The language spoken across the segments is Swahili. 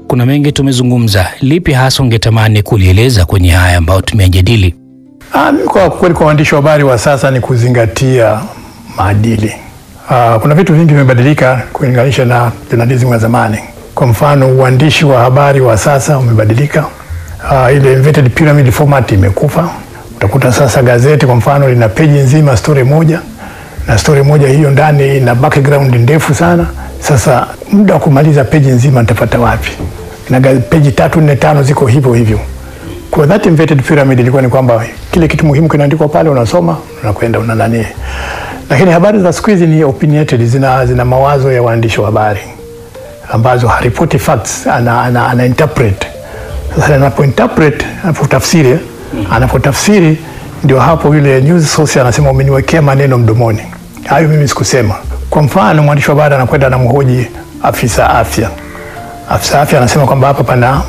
kuna mengi tumezungumza, lipi hasa ungetamani kulieleza kwenye haya ambayo tumeyajadili? Ah, mimi kwa kweli kwa waandishi wa habari wa sasa ni kuzingatia maadili. Ah, kuna vitu vingi vimebadilika kulinganisha na journalism ya zamani. Kwa mfano, uandishi wa habari wa sasa umebadilika. Ah, ile inverted pyramid format imekufa. Utakuta sasa gazeti kwa mfano lina peji nzima story moja na story moja hiyo ndani ina background ndefu sana. Sasa muda wa kumaliza peji nzima nitapata wapi? Na ga- peji tatu nne tano ziko hivyo hivyo. Kwa that inverted pyramid ilikuwa ni kwamba kile kitu muhimu kinaandikwa pale, unasoma unakwenda una nani. Lakini habari za siku hizi ni opinionated, zina, zina mawazo ya waandishi wa habari ambazo haripoti facts, ana, ana, ana interpret. Sasa anapo interpret, anapotafsiri, anapotafsiri ndio hapo yule news source anasema umeniwekea maneno mdomoni, hayo mimi sikusema. Kwa mfano mwandishi wa habari anakwenda anamhoji afisa afya, afisa afya anasema kwamba hapa pana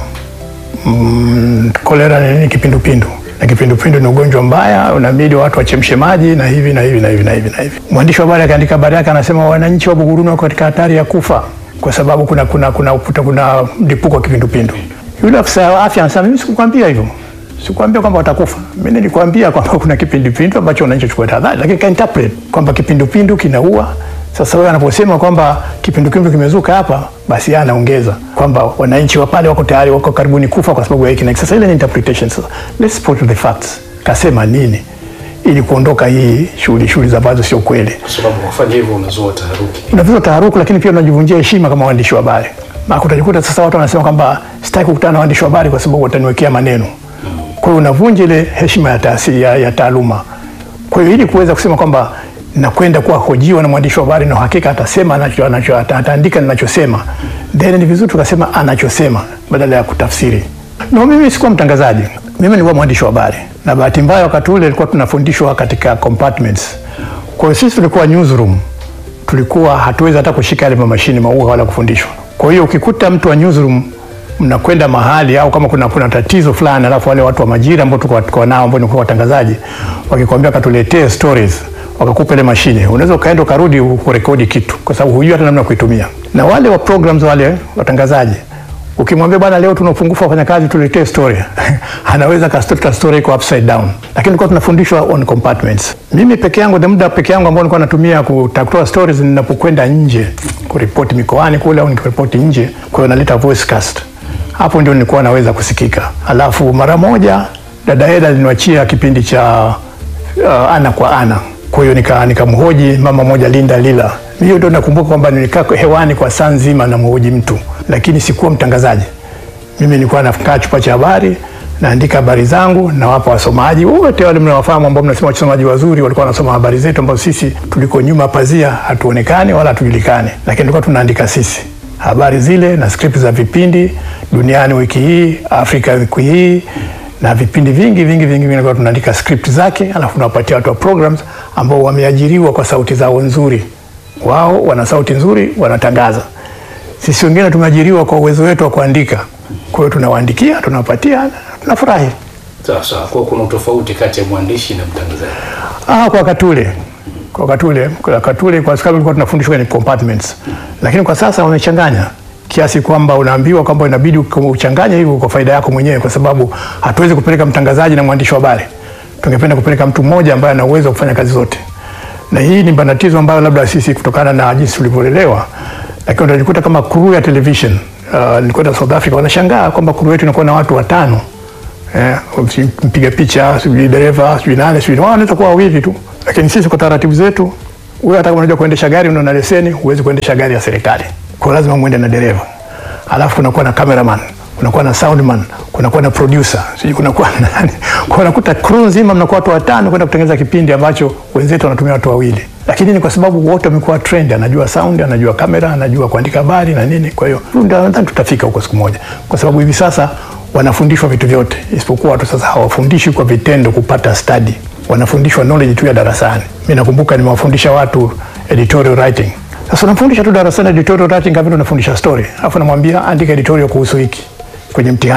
mm, kolera ni nini? Kipindupindu. Na kipindupindu ni ugonjwa mbaya, unabidi watu wachemshe maji na hivi na hivi na hivi na hivi na hivi. Mwandishi wa habari akaandika habari yake, anasema wananchi wa Buguruni wako katika hatari ya kufa kwa sababu kuna kuna kuna kuna, kuna mlipuko wa kipindupindu. Yule afisa wa afya anasema mimi sikukwambia hivyo, sikukwambia kwamba watakufa. Mimi nilikwambia kwamba kuna kipindupindu ambacho wananchi wachukue tahadhari, lakini ka interpret kwamba kipindupindu kinaua sasa wewe anaposema kwamba kipindupindu kimezuka hapa, basi yeye anaongeza kwamba wananchi wa pale wako tayari, wako karibuni kufa kwa sababu ya hiki na hiki. Sasa ile ni interpretation. Sasa let's put the facts, kasema nini ili kuondoka hii shughuli shughuli za ambazo sio kweli. Kwa sababu kufanya hivyo unazua taharuki. Unavizwa taharuku, lakini pia unajivunjia heshima kama waandishi wa habari. Maana utajikuta sasa watu wanasema kwamba sitaki kukutana na waandishi wa habari kwa sababu wataniwekea maneno. Kwa hiyo unavunja ile heshima ya taasisi ya, ya taaluma. Kwa hiyo ili kuweza kusema kwamba nakwenda kuwa hojiwa na mwandishi wa habari na uhakika atasema anacho, anacho ata- ataandika ninachosema, then ni vizuri tukasema anachosema badala ya kutafsiri. No, mimi sikuwa mtangazaji, mimi nilikuwa mwandishi wa habari, na bahati mbaya wakati ule ilikuwa tunafundishwa katika compartments. Kwa hiyo sisi tulikuwa newsroom, tulikuwa hatuwezi hata kushika yale mashine maua wala kufundishwa. Kwa hiyo ukikuta mtu wa newsroom mnakwenda mahali au kama kuna, kuna tatizo fulani, alafu wale watu wa majira ambao tuko tuko nao ambao ni kwa watangazaji wakikwambia katuletee stories wakakupa ile mashine, unaweza ukaenda ukarudi kurekodi kitu, kwa sababu hujui hata namna ya kuitumia. Na wale wa programs wale watangazaji ukimwambia bwana, leo tuna upungufu wa wafanyakazi, tuletee story anaweza kastota story iko upside down, lakini tulikuwa tunafundishwa on compartments. Mimi peke yangu, the muda peke yangu ambao nilikuwa natumia kutatua stories ninapokwenda nje kuripoti mikoani kule au nikiripoti nje, kwa hiyo naleta voice cast hapo ndio nilikuwa naweza kusikika. Alafu mara moja dada Eda aliniachia kipindi cha uh, ana kwa ana, kwa hiyo nika nikamhoji mama moja Linda Lila. Hiyo ndio nakumbuka kwamba nilikaa hewani kwa saa nzima namhoji mtu, lakini sikuwa mtangazaji. Mimi nilikuwa nakaa chumba cha habari naandika habari zangu nawapa wasomaji wote wale mnawafahamu ambao mnasema wasomaji wazuri walikuwa wanasoma habari zetu ambazo sisi tuliko nyuma pazia hatuonekani wala hatujulikani, lakini tulikuwa tunaandika sisi habari zile na script za vipindi duniani wiki hii, Afrika wiki hii na vipindi vingi vingi vingi vingi, kwa tunaandika script zake, alafu tunawapatia watu wa programs ambao wameajiriwa kwa sauti zao nzuri. Wao wana sauti nzuri, wanatangaza. Sisi wengine tumeajiriwa kwa uwezo wetu wa kuandika, kwa hiyo tunawaandikia, tunawapatia, tunafurahi. Sawa sawa. Kwa kuna utofauti kati ya mwandishi na mtangazaji. Ah, kwa wakati ule kwa wakati ule kwa wakati ule kwa sababu tulikuwa tunafundishwa kwenye compartments, lakini kwa sasa wamechanganya kiasi kwamba unaambiwa kwamba inabidi uchanganye hivyo kwa faida yako mwenyewe, kwa sababu hatuwezi kupeleka mtangazaji na mwandishi wa habari. Tungependa kupeleka mtu mmoja ambaye ana uwezo wa kufanya kazi zote, na hii ni matatizo ambayo labda sisi kutokana na jinsi tulivyolelewa, lakini utajikuta kama crew ya television uh, nilikwenda South Africa, wanashangaa kwamba crew yetu inakuwa na watu watano eh, mpiga picha, sijui dereva, sijui nane, sijui wao wanaweza kuwa wawili tu, lakini sisi kwa taratibu zetu, wewe hata kama unajua kuendesha gari, una leseni, huwezi kuendesha gari ya serikali, kwa lazima muende na dereva, alafu kunakuwa na cameraman, kunakuwa na soundman, kunakuwa na producer, sijui kunakuwa na nani, kwa unakuta crew nzima mnakuwa watu watano kwenda kutengeneza kipindi ambacho wenzetu wanatumia watu wawili, lakini ni kwa sababu wote wamekuwa trend, anajua sound, anajua kamera, anajua kuandika habari na nini. Kwa hiyo ndio nadhani tutafika huko siku moja, kwa sababu hivi sasa wanafundishwa vitu vyote, isipokuwa watu sasa hawafundishwi kwa vitendo kupata study, wanafundishwa knowledge tu ya darasani. Mimi nakumbuka nimewafundisha watu editorial writing. Sasa unamfundisha tu darasani editorial writing kama vile unafundisha story, alafu namwambia andika editorial kuhusu hiki kwenye mtihani,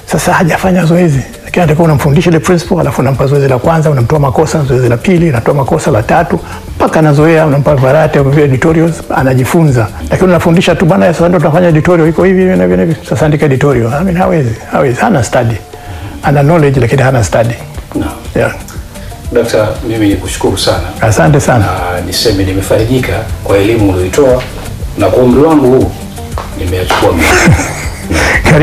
Sasa hajafanya zoezi, lakini atakuwa unamfundisha ile principle, alafu unampa zoezi la kwanza, unamtoa makosa, zoezi la pili, unatoa makosa la tatu, mpaka anazoea, unampa variety of editorials, anajifunza. Lakini unafundisha tu bana, sasa ndio tunafanya editorial iko hivi hivi na hivi na hivi, sasa andika editorial. I mean, hawezi, hawezi, hana study, ana knowledge lakini hana study. Naam. Yeah. Dakta, mimi nikushukuru sana Asante sana. na niseme nimefarijika kwa elimu ulioitoa na kwa umri wangu huu nimeyachukua mengi.